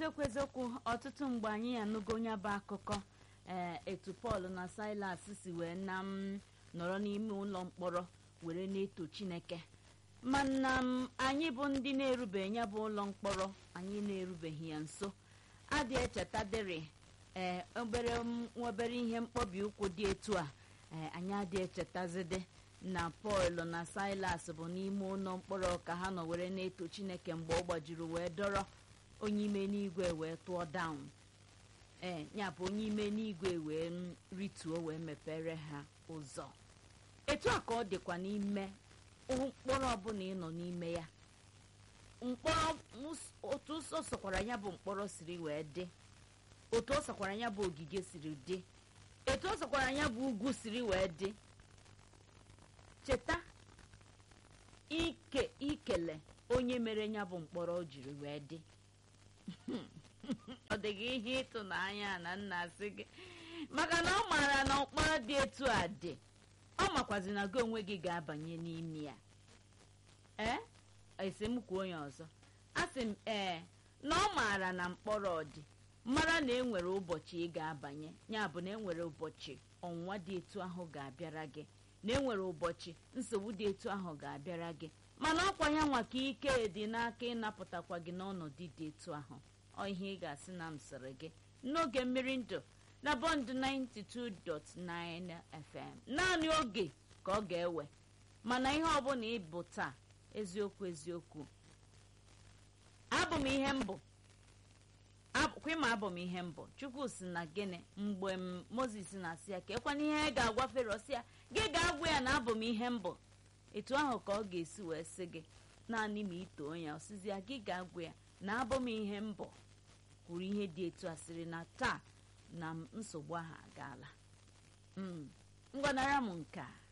eziokwu eziokwu ọtụtụ mgbe anyị anụgo onye bụ akụkọ ee etu pọl na silas si wee na m nọrọ n'ime ụlọ mkpọrọ were na-eto chineke mana m anyị bụ ndị na-erubeghị ya bụ ụlọ mkpọrọ anyị na-erubeghị ya nso adị echetadịrị ee obere obere ihe mkpọbi ụkwụ dị etu a ee anyị adị echetazide na pọl na silas bụ n'ime ụlọ mkpọrọ ka ha nọ were na-eto chineke mgbe ọ gbajiri wee dọrọ onye ime n'igwe wee tụọ daun ee ya bụ onye ime n'igwe wee rituo wee mepere ha ụzọ etu a ka ọ dịkwa n'ime mkpọrọ ọbụla ị nọ n'ime ya mkpọrọ otu o sokwara ya bụ mkpọrọ siri wee dị otu o sokwara ya bụ ogige siri dị etu o sokwara ya bụ ugwu siri wee dị cheta ike ikele onye mere ya bụ mkpọrọ o jiri wee dị ọ dịghị ihe ịtụnanya na nna asị gị maka na ọ maara na mkpọrọ dị etu a dị ọ makwazi na gị onwe gị ga-abanye n'ime ya ee esemokwu onye ọzọ asị m ee na ọ maara na mkpọrọ dị mara na enwere ụbọchị ị ga-abanye ya bụ na enwere ụbọchị ọnwụnwa dị etu ahụ ga-abịara gị na enwere ụbọchị nsogbu dị etu ahụ ga-abịara gị mana ọkwa ya nwa ka ike dị n'aka ịnapụtakwa gị n'ọnọdụ dị etu ahụ ọ ihe ị ga-asị na m sịrị gị n'oge mmiri ndụ na bọndụ 92.9 FM naanị oge ka ọ ga-ewe mana ihe ọbụla ịbụ taa eziokwu eziokwu abụ m ihe mbụ kwima abụ m ihe mbụ chukwu si na gịnị mgbe m moses na-asị ya ka ekwana ihe ga-agwa fero si ya gị ga-agwa ya na abụ m ihe mbụ etu ahụ ka ọ ga-esi wee sị gị naanị ma itoo ya ọsịzi ya gị ga-agwa ya na abụ m ihe mbụ kwuru ihe dị etu a sịrị na taa na nsogbu ahụ agaala ngwanara m nke a